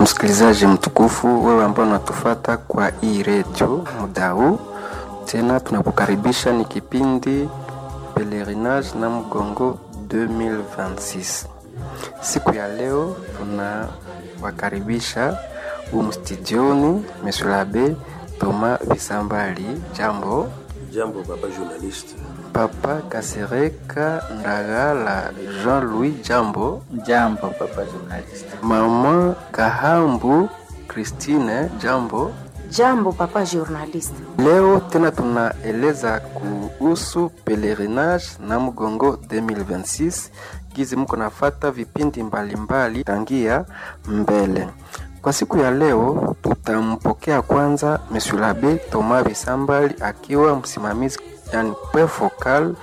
Msikilizaji mtukufu, wewe ambao unatufata kwa hii redio muda huu, tena tunakukaribisha. Ni kipindi Pelerinage na Mgongo 2026. Siku ya leo tunawakaribisha humu studioni Monsieur l'Abbé Thomas Bisambali. Jambo. Jambo papa journaliste. Papa Kasereka Ndagala Jean-Louis. Jambo. Jambo papa journaliste. Mama Kahambu Christine. Jambo. Jambo papa journaliste. Leo tena tunaeleza kuhusu pelerinage na mgongo 2026 gizi mko nafata vipindi mbalimbali tangia mbele. Kwa siku ya leo tutampokea kwanza Monsieur l'Abbé Thomas Bisambali akiwa msimamizi yani point focal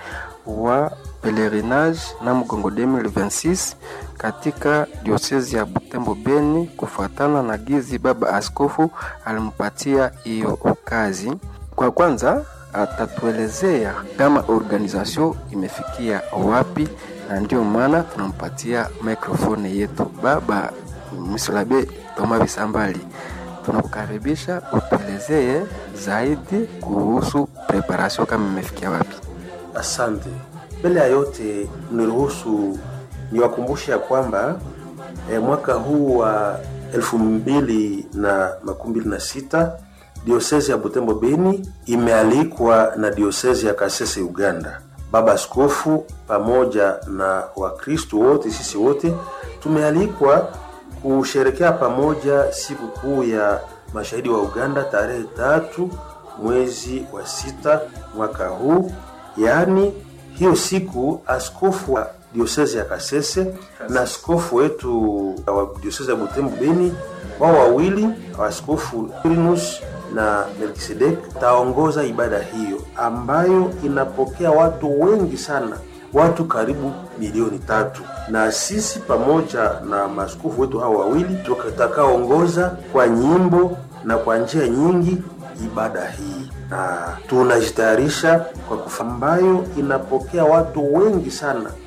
wa pelerinage na mgongo 2026 katika diosezi ya Butembo Beni, kufuatana na gizi baba askofu alimpatia hiyo kazi. Kwa kwanza atatuelezea kama organization imefikia wapi, na ndio maana tunampatia microphone yetu. Baba Monsieur l'Abbé Thomas Bisambali, tunakukaribisha utuelezee zaidi kuhusu preparation kama imefikia wapi. Asante. Mbele ya yote, niruhusu niwakumbushe ya kwamba eh, mwaka huu wa elfu mbili na makumi mbili na sita diosezi ya Butembo Beni imealikwa na diosezi ya Kasese Uganda. Baba Askofu pamoja na Wakristo wote, sisi wote tumealikwa kusherekea pamoja siku kuu ya mashahidi wa Uganda tarehe tatu mwezi wa sita mwaka huu. Yaani hiyo siku askofu wa diosezi ya Kasese na askofu wetu wa diosezi ya Butembo Beni, wao wawili askofu Irinus na Melkisedek taongoza ibada hiyo ambayo inapokea watu wengi sana, watu karibu milioni tatu, na sisi pamoja na maaskofu wetu hao wawili tutakaongoza kwa nyimbo na kwa njia nyingi ibada hii, na tunajitayarisha kwa kufa ambayo inapokea watu wengi sana